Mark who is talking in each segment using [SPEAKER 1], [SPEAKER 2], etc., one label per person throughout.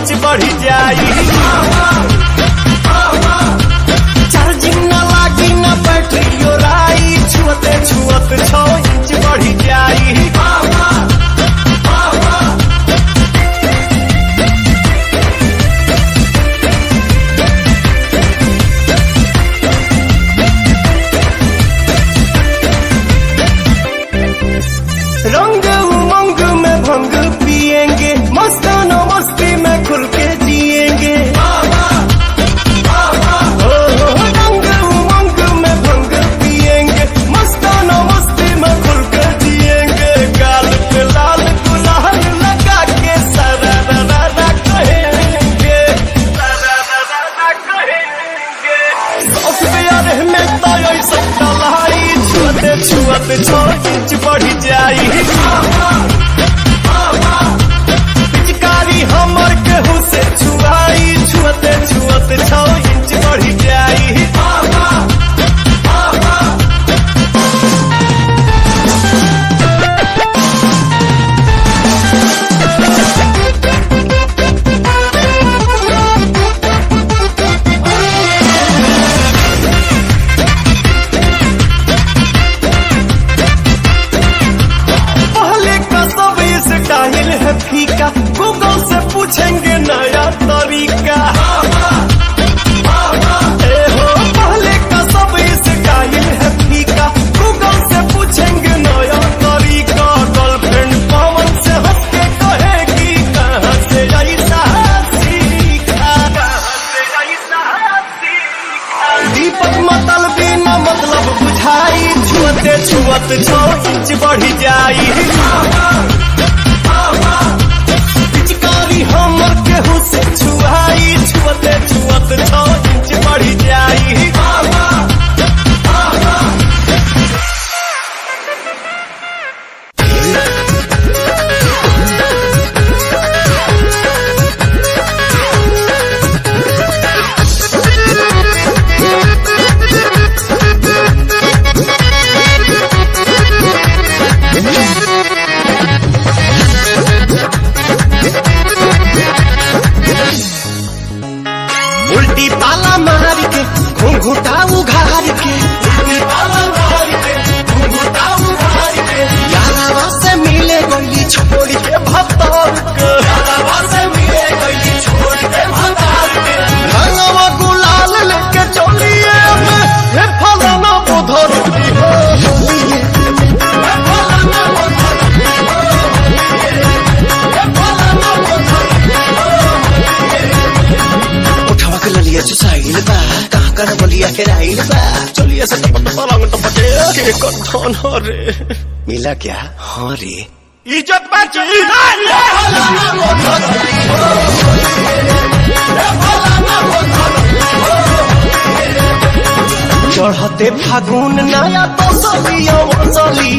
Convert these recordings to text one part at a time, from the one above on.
[SPEAKER 1] inch बढ़ी जाई charging न लागी न बैटरी राई छुअते छुअत छो इंच बढ़ी जाई रंग उमंग में भंग पिएंगे मस्ताना मस्ती में खुल के जिएंगे ओ, रंग उमंग में भंग पिएंगे मस्ताना मस्ती में खुल के जिएंगे गाल पे लाल गुलाल लगा के सरारा कहेंगे सरारा कहेंगे सॉफ्टवेयर में तो ऐसा डलाई छुअते छुअते छो इंच बढ़ी जाई पिचकारी हमर केहू से छुआई छुअते छुअते छो इंच बढ़ी जाई पहले का सब स्टाइल है फीका गूगल से पूछेंगे नया तरीका ए हो, पहले का सब स्टाइल है फीका गूगल से पूछेंगे नया तरीका गर्लफ्रेंड पवन से हंस के कहेगी कहाँ से ऐसा सीखा कहाँ से ऐसा सीखा दीपक मतल बिना मतलब बुझाई छुअते छुअत छो इंच बढ़ी जाई पिचकारी हमर केहू से छुआई छुअते छुअत छो इंच बढ़ी जाई उल्टी पाला मार के घुंघुटा उघार के उल्टी पाला मार के घुंघुटा उघार के यारावा से मिले गई छोड़ के भतार के यारावा से मिले गई छोड़ के भतार के रंगवा गुलाल लेके चलिए मैं हे फलाना बुधर की हो होलिए हे फलाना बुधर की हो होलिए हे फलाना बुधर
[SPEAKER 2] उठवा के ललिया चुसाइल बा कहाँ कर बलिया हेराइल बा
[SPEAKER 1] चलिए से टपट पलंग टपटे के कथन रे
[SPEAKER 2] मिला क्या हाँ रे
[SPEAKER 1] इज्जत बची चढ़ते फागुन नया तो सलिया वसली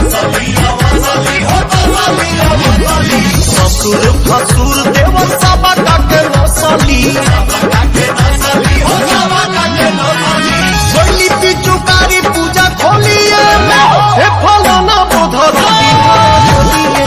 [SPEAKER 1] ससुर फसुर देव सब के नसली छोली पिचुकारी पूजा खोलिए हे फलाना बुधर खोलिए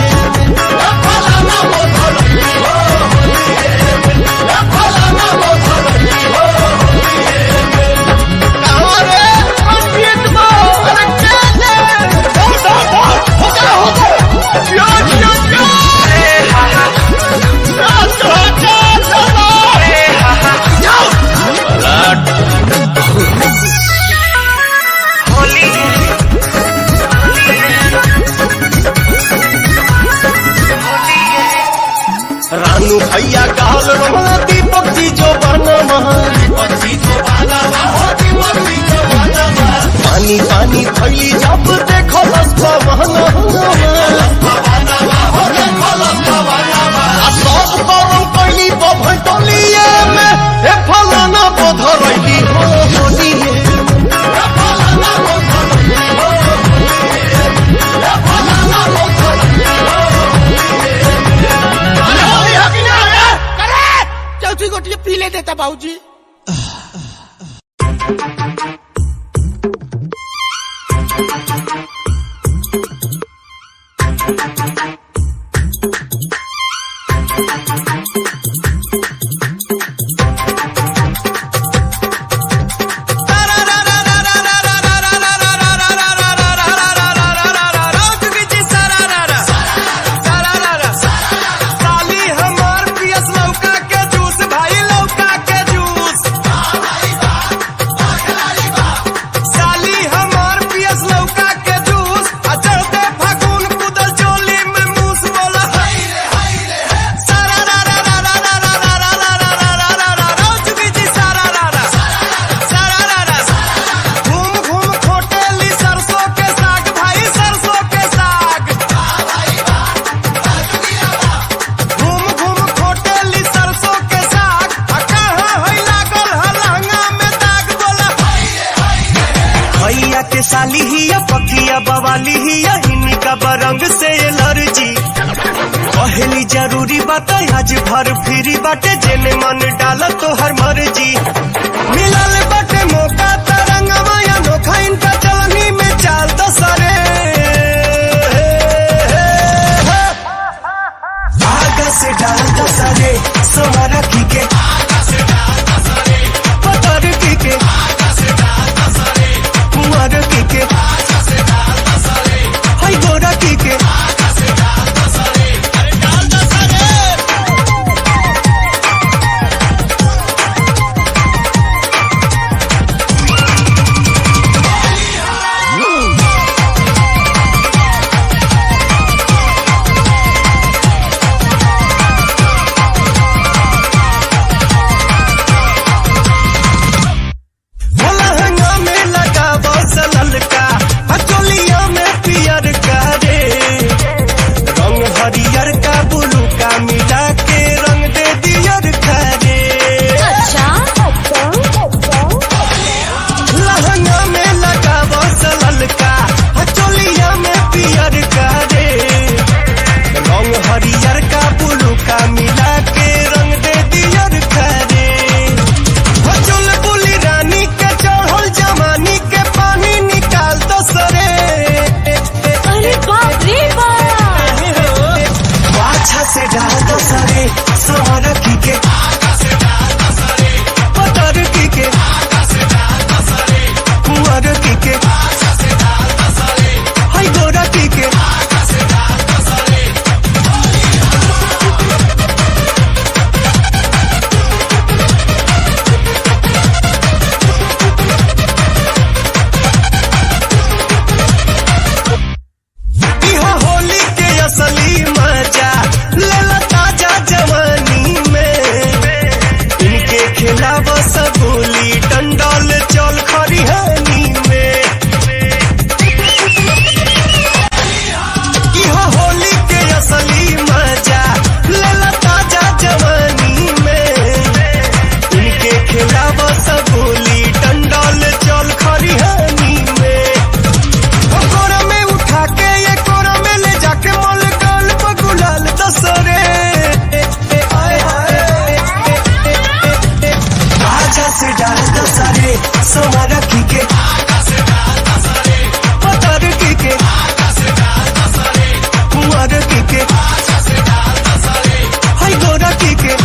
[SPEAKER 1] रानू भैया कहल रहा दीपक जी जो बना पानी पानी भैली जब देखो रस्ता बहना सब गरम कैली बभन टोलिए में हे फलाना बधरैली हो होलिए
[SPEAKER 3] चौथी गोटी पी ले देता बाबूजी
[SPEAKER 1] साली ही या पकिया बवाली ही या इनका बरंग से एलर्जी पहली जरूरी बात आज भर फ्री बाटे जेने मन डाल तो हर मर्जी मिलल बाटे मौका तरंग माया नोखा इनका चलनी में चाल दसरे आगा से डाल दसरे सोमारा की के पतर की के कुंवर की के हाय गोरा की के लहंगा में लगा बसलल का हचोलिया में पियर का रे रंग हरियर का बुलू का मिला के रंग दे दियर का रे लहंगा में लगा बसलल का हचोलिया में पियर का रे रंग हरियर का बुलू का मिला के रंग दे दियर का रे हचुल बुली रानी के चढ़ल जमानी के पानी निकाल दो सरे
[SPEAKER 4] अरे बाप रे बाप
[SPEAKER 1] पाछा से डाल दो सरे सोहर की के पतर की के कुंवर की के हाय गोरा की के इहो होली के असली मजा लेला ताजा जवानी में इनके खिलाफ सबूली डंडल चल खरिहानी में इहो होली के असली मजा लेला ताजा जवानी में इनके खिलाफ सबूली डंडल चल खरिहानी में कोरा में उठा के ये कोरा में ले जाके मोल गाल पर गुलाल दसरे आजा से डाल दसरे सोना रखी के पतर की के कुंवर की के हाय गोरा की के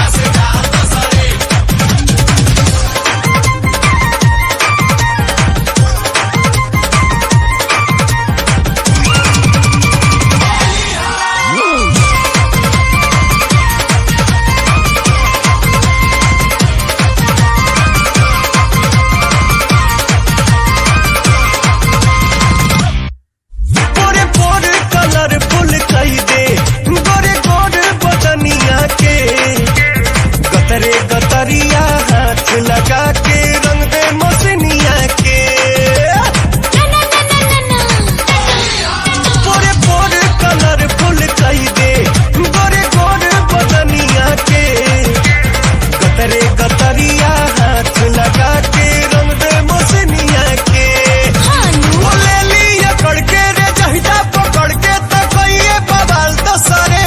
[SPEAKER 1] पोरे पोरे कलर फुल कई दे गोरे गोरे बदनिया के गतरे गतरिया हाथ लगा के रंग दे मसनिया के पोरे पोरे कलर फुल कई दे गोरे गोरे बदनिया के गतरे गतरिया हाथ लगा के रंग दे मसनिया के बोले लिया कड़के रे जहिदा पकड़ के तो कहिए बवाल तो सरे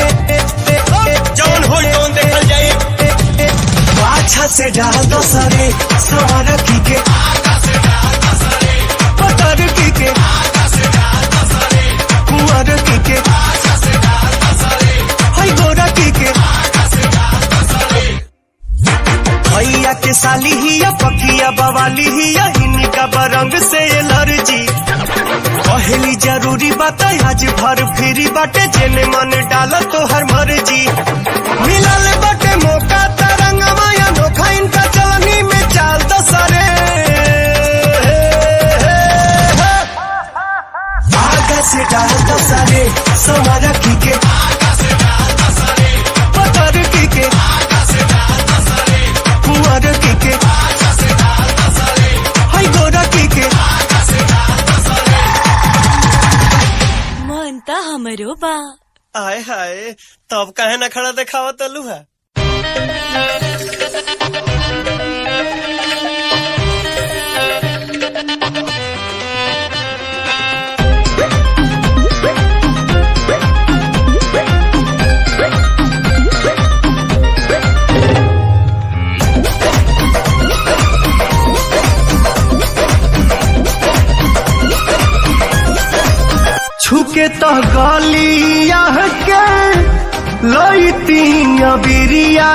[SPEAKER 1] जौन हो जौन देखल जाए पाछा से डाल दो सरे सवार की के पतर की के कुंवर की के हाय गोरा की के भैया के साली ही या पकिया बवाली ही या इनका बरंग से एलर्जी पहली जरूरी बात आज भर फ्री बाटे जेने मन डाल तो हर मर्जी मिलल बाटे मौका तरंग माया नोखा इनका चलनी में चाल दसरे आगा से डाल दसरे सोमारा की के पतर की के कुंवर की के हाय गोरा की के
[SPEAKER 4] मन त हमरो बा
[SPEAKER 1] आय हाय तब काहे ना खड़ा देखावा तलू है छुके तो गलिया के लईती बिरिया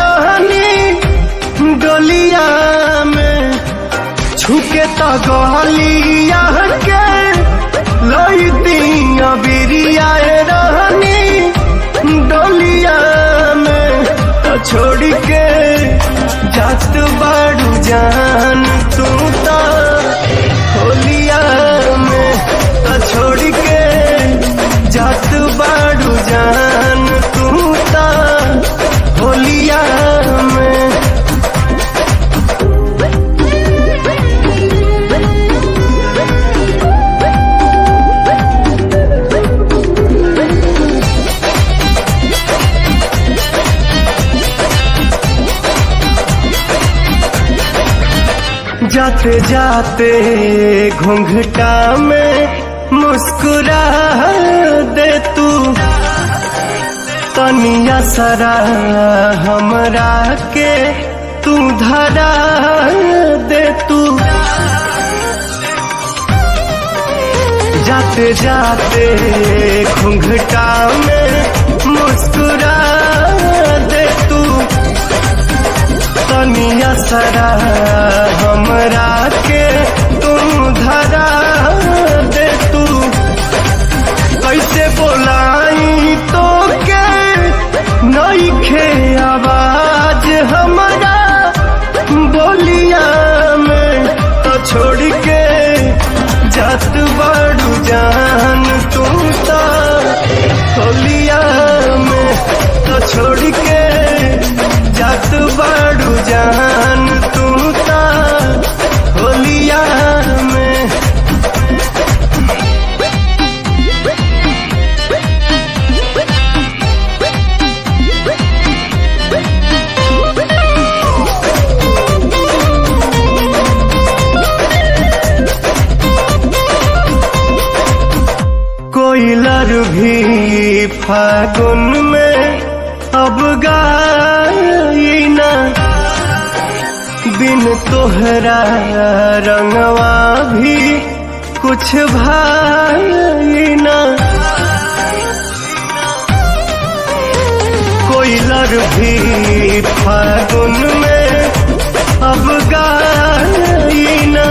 [SPEAKER 1] रहनी डोलिया में छुके तो गलिया के लईती बिरिया रहनी डोलिया में तो छोड़ के जात बाड़ू जान तू तो होलिया में तो छोड़ के जात बाड़ू जान तू तो होलिया में जाते जाते घूंघटा में मुस्कुरा दे तू तनिया सरा हमरा के तू धरा दे तू जाते जाते घूंघटा में मुस्कुरा दे तू तनिया सरा हमरा के तुम धरा दे तू कैसे बोलाई तो के नई खे आवाज हमारा बोलिया में तो छोड़ के जात बाड़ू जान तू तो होलिया में तो छोड़ के जात बाड़ू जान तू तो होलिया में कोयलर भी फागुन में अब गाई ना बिन तोहरा रंगवा भी कुछ भाई ना कोयलर भी फागुन में अब गाई ना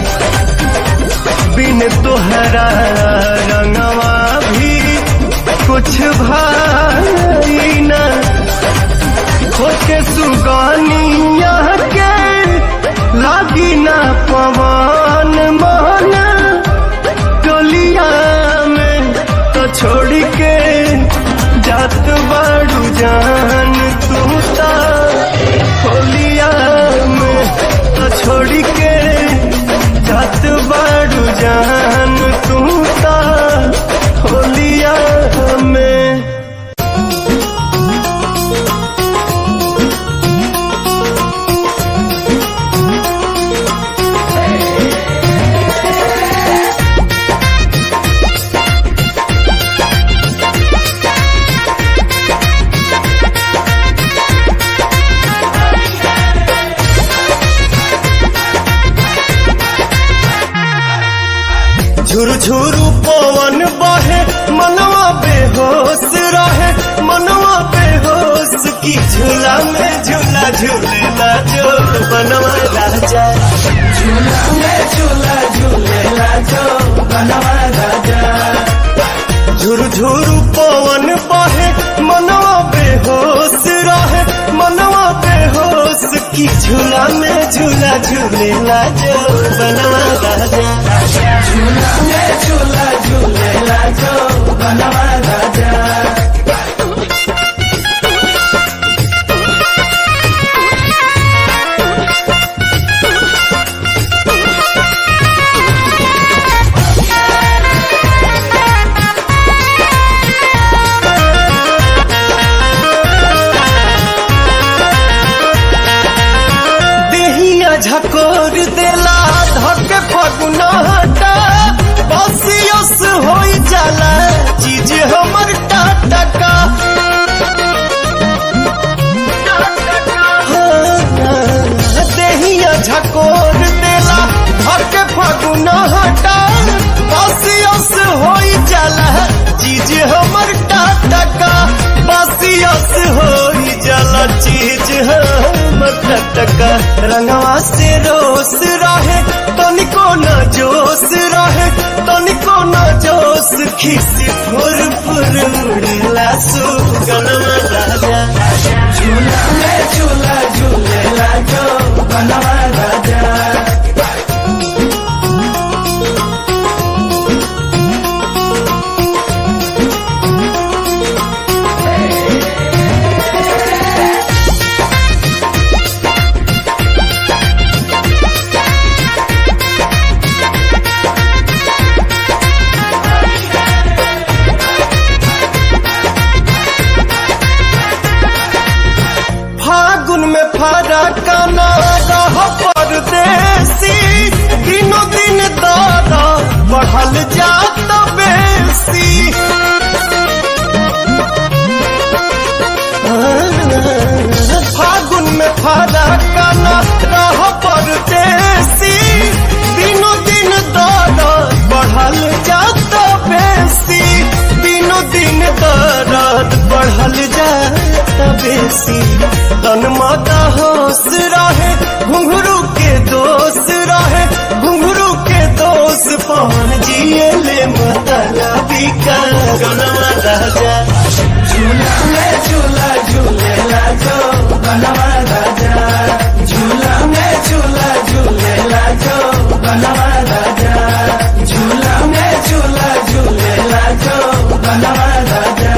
[SPEAKER 1] बिन तोहरा रंगवा भी कुछ भाई न होके सुगानिया के लागी ना पवन मन टोलिया में तो छोड़ के जात बाड़ू जान तू ता होलिया में तो छोड़ के जात बाड़ू जान तू ता होलिया में झुरझुरु पवन बहे मनवा बेहोश रहे मनवा बेहोश की झूला में झूला झूलेला जो बनवा राजा झूला में झूला झूलेला जो बनवा राजा झुरझुरु पवन बहे मनवा बेहोश रहे मनवा बेहोश की झूला में झूला झूलेला जो बनवा राजा झूला में झूला झूलेला जो बनवा राजा देहिया झकोर देला धके फगुना हटा बसियस होई जाला चीज हम चीज हम टटका रंगवा से रोस रहे तनिको न जोश रहे तनिको न जोश खिस फुर फुर उड़ेला सुगनमा राजा झूला में झूला झूलेला जो बनवा राजा फागुन में फरा काना रह परदेसी दिनों दिन दादा बढ़ल जात बेसी फागुन में फरा काना रह परदेसी दिनों दिन दादा बढ़ल जात बेसी दिनों दिन दर्द बढ़ल जात बेसी तन माता होश रहे घुंघरू के दोष रहे घुंघरू के दोष पवन जिए ले मतलबी का गनवा राजा झूला में झूला झूलेला जो गनवा राजा झूला में झूला झूलेला जो गनवा राजा झूला में झूला झूलेला जो गनवा राजा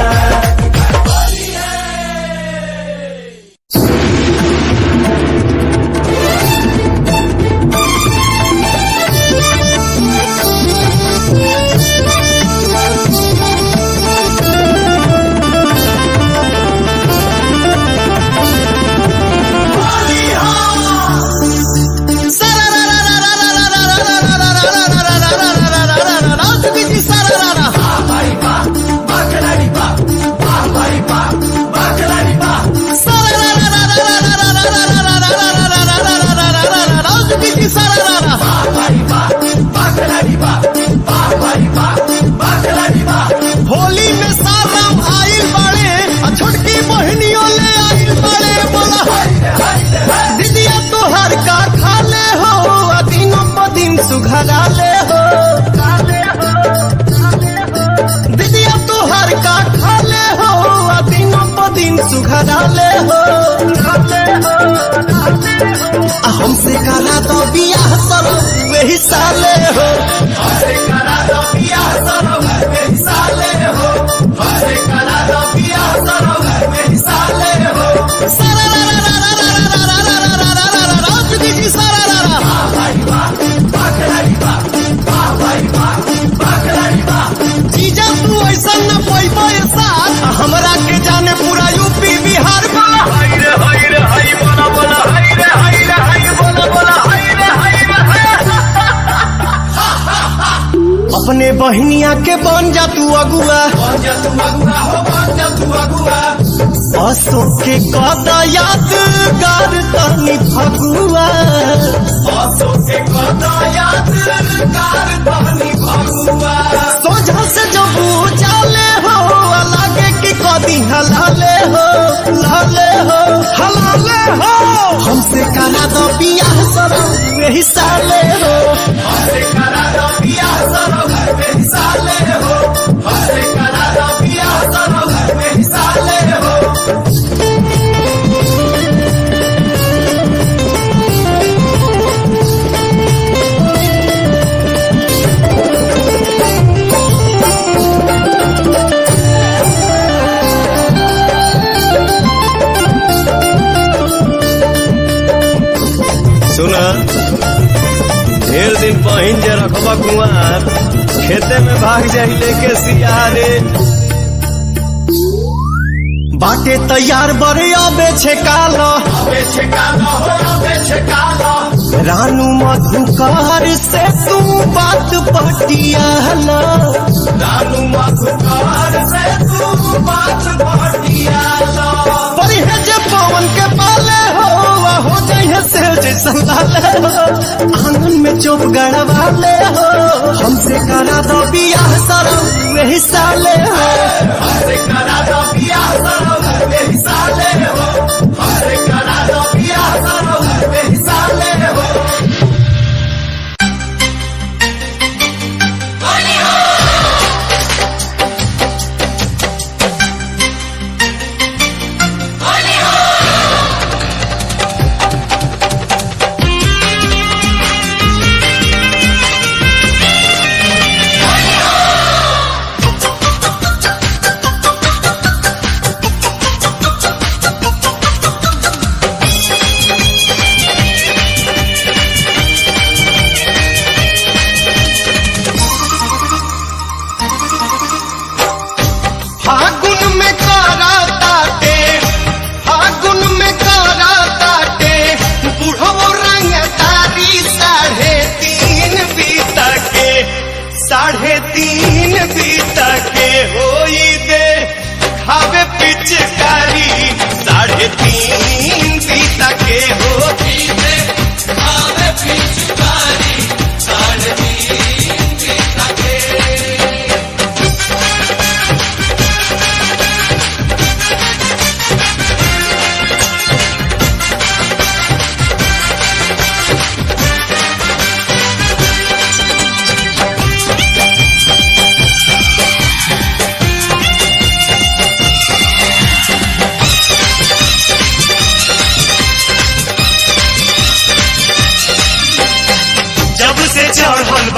[SPEAKER 1] होली में साराम आइल बाड़े आ छोटकी बहनियों ले आइल बाड़े बोला दीदिया तोहर का खा ले हो आ दिनों प दिन सुघरा ले हो दीदिया तोहर का खा ले हो आ दिनों प दिन सुघरा ले हो आ हमसे करा तो बियाह सरो वही साले हो हमसे करा तो बियाह सरो वही साले हो हमसे करा तो बियाह सरो वही साले हो सारा रा रा रा रा रा रा रा रा रा रा रा रा रा चुकी जी सारा रा रा वाह भाई वाह बाकराई वाह वाह भाई वाह बाकराई वाह जीजा तू ऐसा न कोई बोए साथ हमरा के जाने पूरा यूपी बिहार में हाय रे हाय रे हाय बोला बोला हाय रे हाय रे हाय बोला बोला हाय रे हाय रे हाय अपने बहनिया के बन जा तू अगुआ बन जा तू अगुआ हो बन जा तू अगुआ अशोक के कदा यादगार तनी फगुआ अशोक के कदा यादगार तनी फगुआ सोझा से जब जाले हो लागे कि कदी हलाले हो लाले हो हलाले हो हमसे करा दो बियाह सरो वही साले हो हमसे करा दो बियाह सरो वही साले हो हमसे करा दो बियाह सरो वही साले हो सुना ढेर दिन पहिन जे रखबा कुआर खेते में भाग जाई लेके सियारे बाटे तैयार बड़े अबे छे काला रानू मधुकार से तू बात पटियाला रानू मधुकार से तू बात पटियाला पर है जे पवन के पाले हो आ हो जाए से जैसा लाले हो आंगन में चुप गड़वा ले हो हमसे करा दो बियाह सरो वही साले हो हमसे करा दो बियाह सरो वही साले हो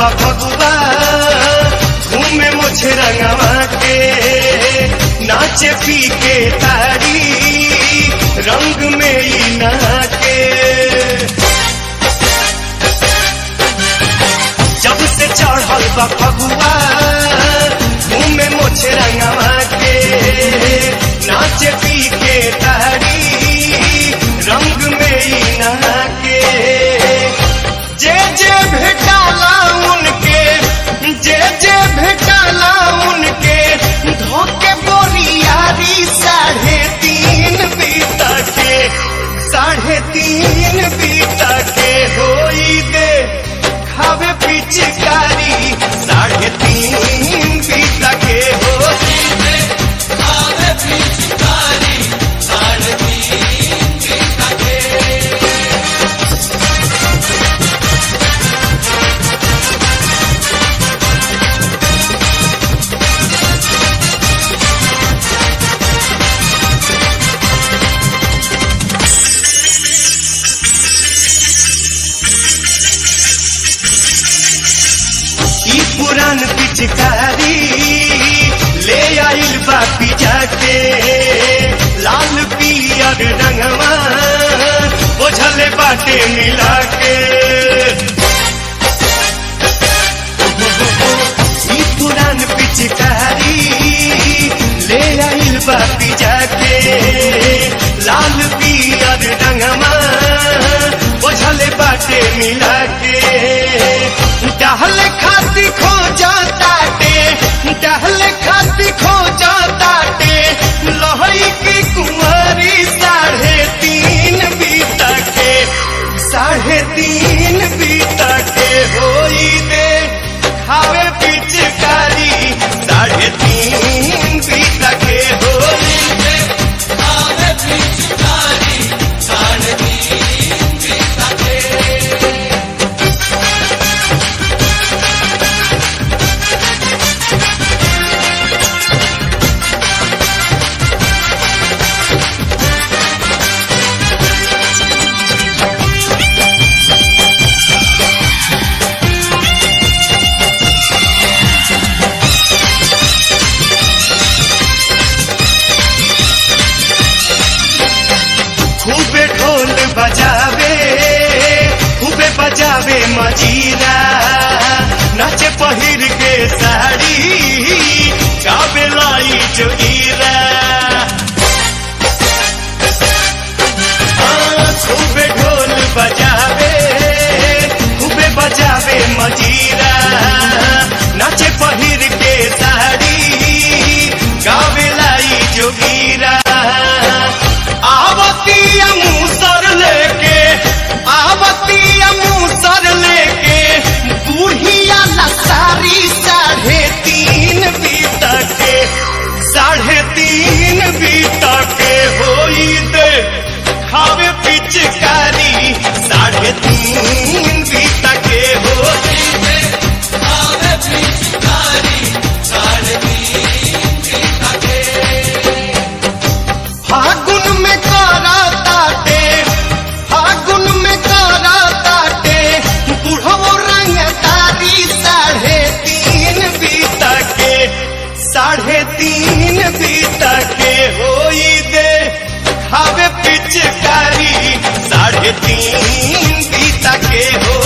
[SPEAKER 1] बा फगुआ घूमे मुझे रंगवा के नाचे पी के तारी रंग में ही नाके जब से चढ़ल बा फगुआ घूमे मुझे रंगवा के नाचे पी के तारी रंग में ही नाके जे जे भेटाला उनके जे जे भेटाला उनके धोके बोरियारी साढ़े तीन बीता के साढ़े तीन बीता के होई दे खावे पिचकारी साढ़े तीन बीता के होई दे खावे पिचकारी साढ़े तीन बीता के ई पुरान पिचकारी ले आइल बापी जाके लाल पियर रंगवा बोझले बाटे मिला के ई पुरान पिचकारी ले आइल बापी जाके लाल पियर रंगवा बोझले बाटे मिला के टहल खाती खो जाताटे टहल खाती खो जाताटे लोहई की कुंवारी साढ़े तीन बीता के साढ़े तीन बीता के होई दे खावे पिचकारी साढ़े तीन बीता के होई दे खावे पिचकारी साढ़े तीन बीता के खूबे ढोल बजावे खूबे बजावे मजीरा नाचे पहिर के साड़ी गावे लाई जोगीरा हाँ, खूबे ढोल बजावे खूबे बजावे मजीरा नाचे पहिर के साड़ी गावे लाई जोगीरा आवती मूसर लेके आवती मूसर लेके बूढ़िया लसारी साढ़े तीन बीता के साढ़े तीन बीता के होई दे खावे पिचकारी साढ़े तीन बीता के होई दे खावे पिचकारी साढ़े तीन बीता के फागुन में करा ताटे फागुन में करा ताटे बुढ़ो रंग तारी साढ़े तीन बीता के साढ़े तीन बीता के होई दे खावे पिचकारी साढ़े तीन बीता के हो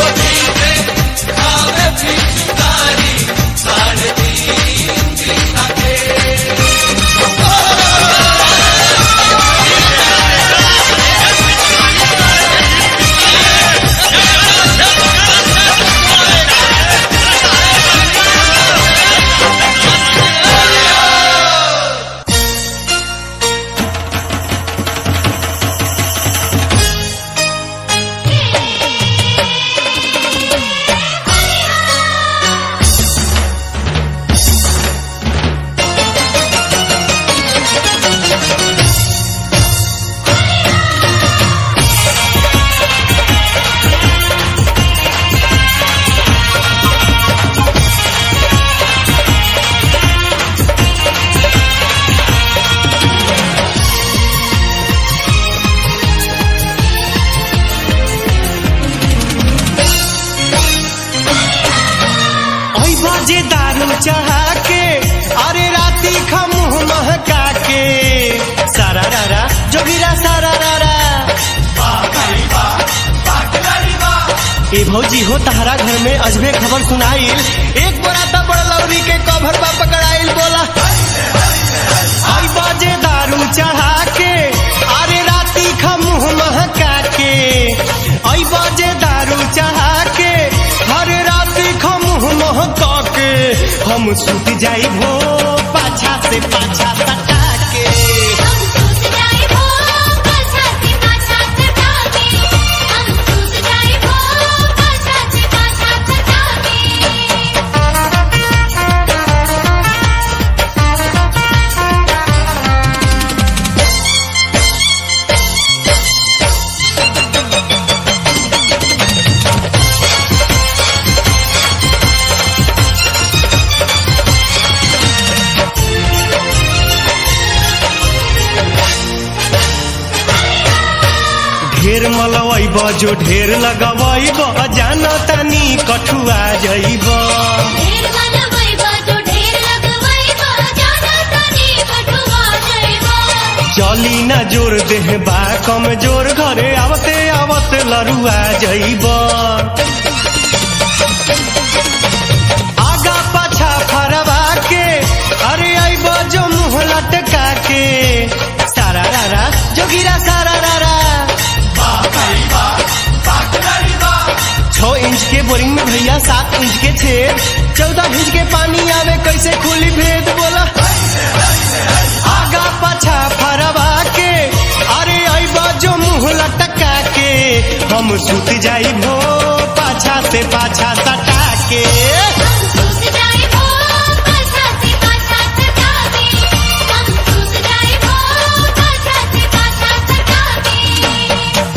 [SPEAKER 1] बजे दारू चढ़ा के अरे राती खा मुंह महका के सारा रारा जोगिरा सारा रारा ए भौजी हो तहरा घर में अजबे खबर सुनाइल एक बोरा तो बड़लौरी के कभर बा पकड़ाइल बोला आई बजे दारू चढ़ा के अरे राती खा मुंह महका के आई बजे दारू चढ़ा के हरे राती खा मुंह महका के हम सुत जाई भो पाछा से पाछा सटा के
[SPEAKER 5] हम सूत जाए वो पाछा से पाछा सटा के हम सूत जाए वो पाछा से पाछा सटा के
[SPEAKER 1] ढेर मलवैब जो ढेर लगवैब जान तनी कठुआ जैब
[SPEAKER 5] ढेर मनवैबा जो ढेर लगवैबा जाना तनी कठुआ जइबा
[SPEAKER 1] चली न जोर देह बा कमजोर घरे आवते आवत लरुआ जैब आगा पाछा फरवा के अरे अइब जो मुंह लटका के सारा रारा जोगिरा सारा रारा छो इंच के बोरिंग में भैया सात इंच के छेद चौदह इंच के पानी आवे कैसे खुली भेद बोला आगा पाछा फरवा के अरे अइबा जो मुंह लटका के हम सुत जाई भो पाछा से पाछा सटा के
[SPEAKER 5] हम सूत जाए वो पाछा से पाछा सटा के हम सूत जाए वो पाछा से पाछा सटा के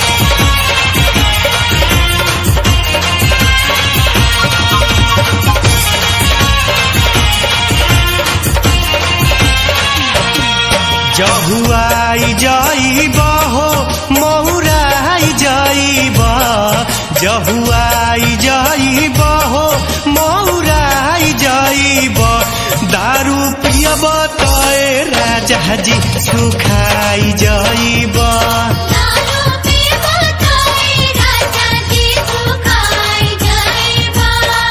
[SPEAKER 1] जहुआई जाइब हो महुराई जाइब जहुआई जाइब हो महुराई जाइब दारू पियब तय राजा जी सुखाई जाइब
[SPEAKER 5] दारू पीबो तोय राजा जी सुखाई जइबा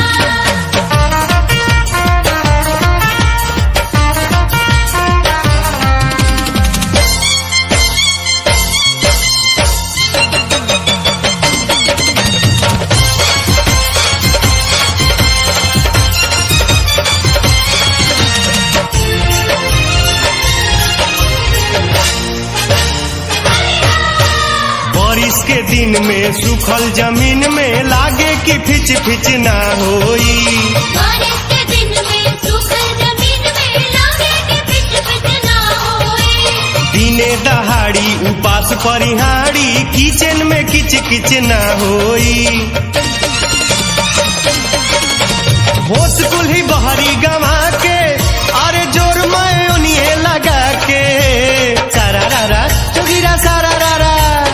[SPEAKER 1] बारिश के दिन में सूखल जमीन में लागे कि फिच फिच ना होई
[SPEAKER 5] बारिश के दिन में सूखल जमीन में लागे के पिच पिच ना होए
[SPEAKER 1] दिने दहाड़ी उपास परिहाड़ी किचन में किच किच ना होई होश कुल्ही बहरी गवा के अरे जोर मैं उन्हें लगा के सारा रारा जोगिरा सारा रारा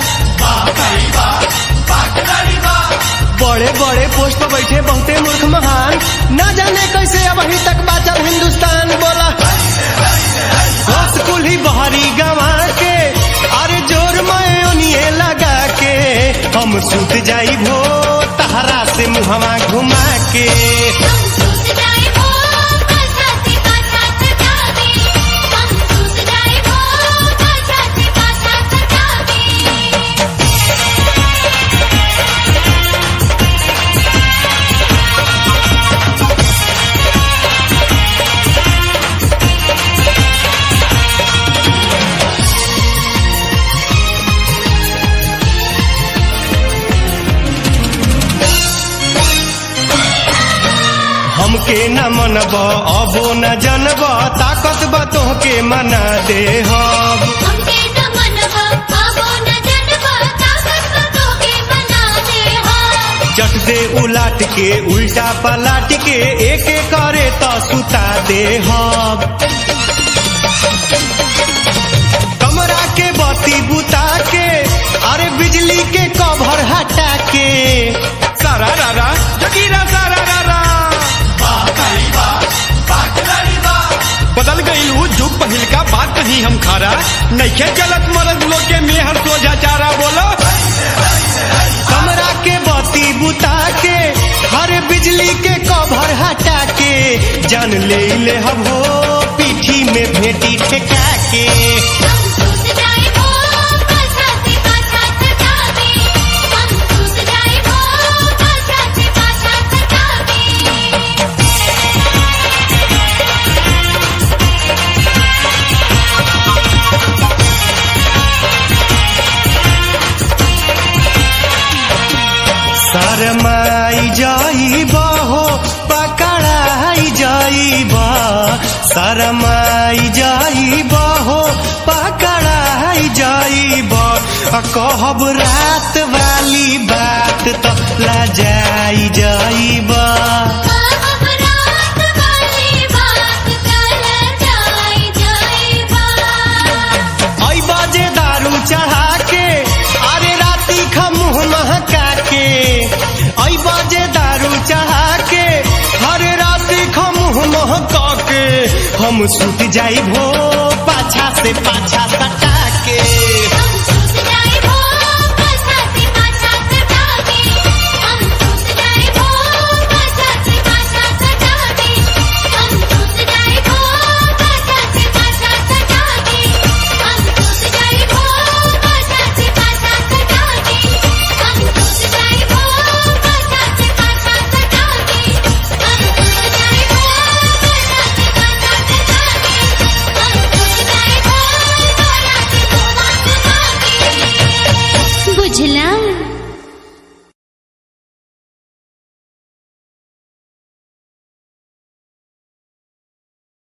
[SPEAKER 1] बड़े बड़े पोस्ट पर बैठे बहुते मूर्ख महान न जाने कैसे अब अभी तक बाचल हिंदुस्तान बोला होश कुल्ही बहरी गवा के अरे जोर मैं उन्हें लगा के हम सुत जाई भो तहरा से मुहवा घुमा के
[SPEAKER 5] हम सूत जाए वो पाछा से पाछा सटा के हम सूत जाए वो पाछा से पाछा सटा के
[SPEAKER 1] हमके न मनब अबो न जनब ताकत बा तोहके मना दे हम
[SPEAKER 5] हमके न मनवा आबो न जनवा ताकत बतो के बना दे हा
[SPEAKER 1] चट दे उलाट के उल्टा पलाट के एक एक करे तो सुता दे हम कमरा के बत्ती बुता के अरे बिजली के कवर हटा के सारा रारा जगीरा सारा रारा
[SPEAKER 6] खरा नइखे चलत मरद लोग के मेहर सोझा चारा बोलो
[SPEAKER 1] कमरा के बत्ती बुता के हर बिजली के कवर हटा के जान ले ले हम हो पीठी में भेटी ठेका के
[SPEAKER 5] हम टूट जाए वो पाछा से पाछा सतावे हम टूट जाए वो पाछा से पाछा सतावे
[SPEAKER 1] शरमाई जाइबा हो पकड़ाई जाइबा शरमाई जाइबा हो पकड़ाई जाइबा आ कहब रात वाली बात तो लजाई जाइबा
[SPEAKER 5] अब रात वाली बात कल जाए जाएगा
[SPEAKER 1] आई बाजे दारू चढ़ा के अरे राती खमुह महका के आई बाजे दारू चढ़ा के हरे राती खमुह महका के हम सुत जाई भो पाछा से पाछा सटा